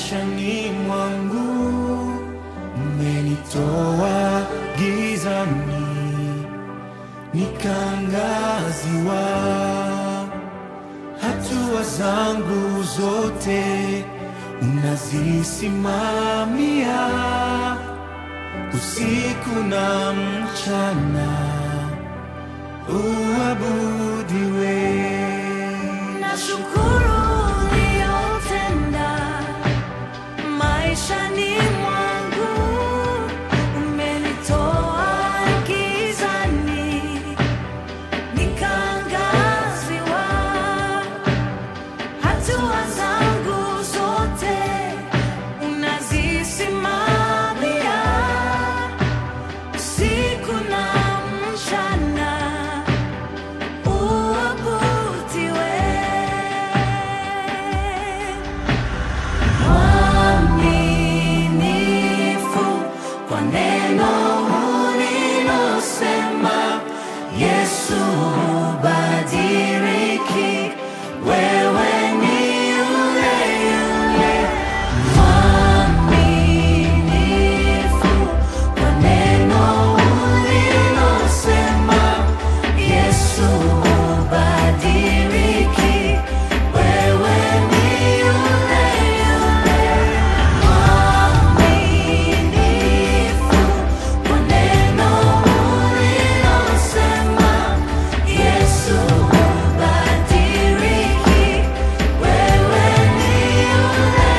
maishani mwangu, umenitoa gizani nikaangaziwa, hatua zangu zote unazisimamia, usiku na mchana uabudiwe. Nashukuru uliyotenda maishani mwangu, umenitoa gizani nikaangaziwa, hatua zangu zote unazisimamia, usiku na mchana uabudiwe. Mwaminifu kwa neno ulilosema, Yesu hubadiliki, wewe ni yule yule. Mwaminifu kwa neno ulilosema, Yesu hubadiliki, wewe ni yule yule. Mwaminifu kwa neno ulilosema, Yesu hubadiliki, wewe ni yule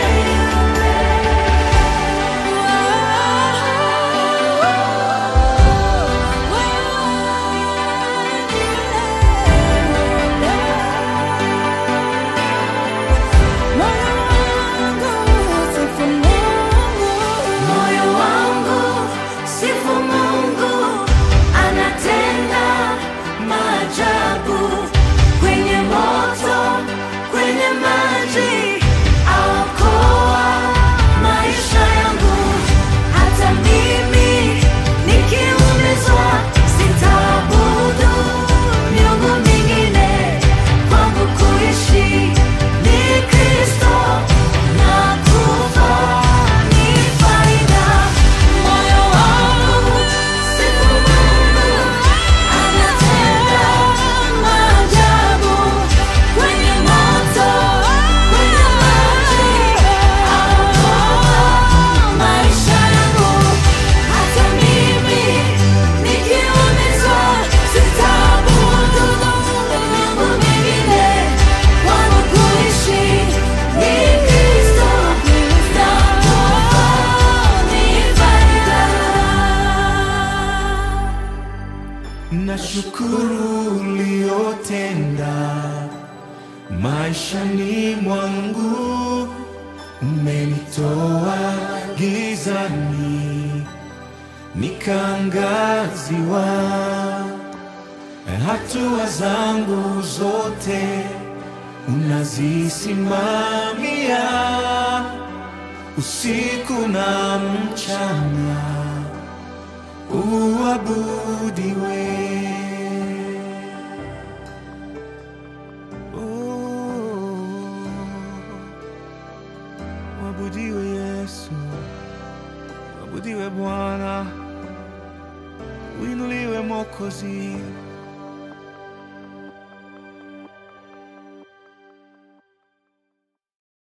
Moyo wangu sifu Mungu, anatenda maajabu kwenye moto, kwenye maji, aokoa maisha yangu. Hata mimi nikiumizwa, sitaabudu miungu mingine. Kwangu kuishi ni Kristo na kufa ni faida. Moyo wangu sifu Mungu, anatenda maajabu kwenye moto, kwenye maji, aokoa maisha yangu. Hata mimi nikiumizwa, sitaabudu miungu mingine. Kwangu kuishi ni Kristo na kufa ni faida. Nashukuru uliyotenda maishani mwangu, umenitoa gizani nikaangaziwa, hatua zangu zote unazisimamia, usiku na mchana uabudiwe. Oh, Uabudiwe Yesu, uabudiwe Bwana, uinuliwe Mwokozi.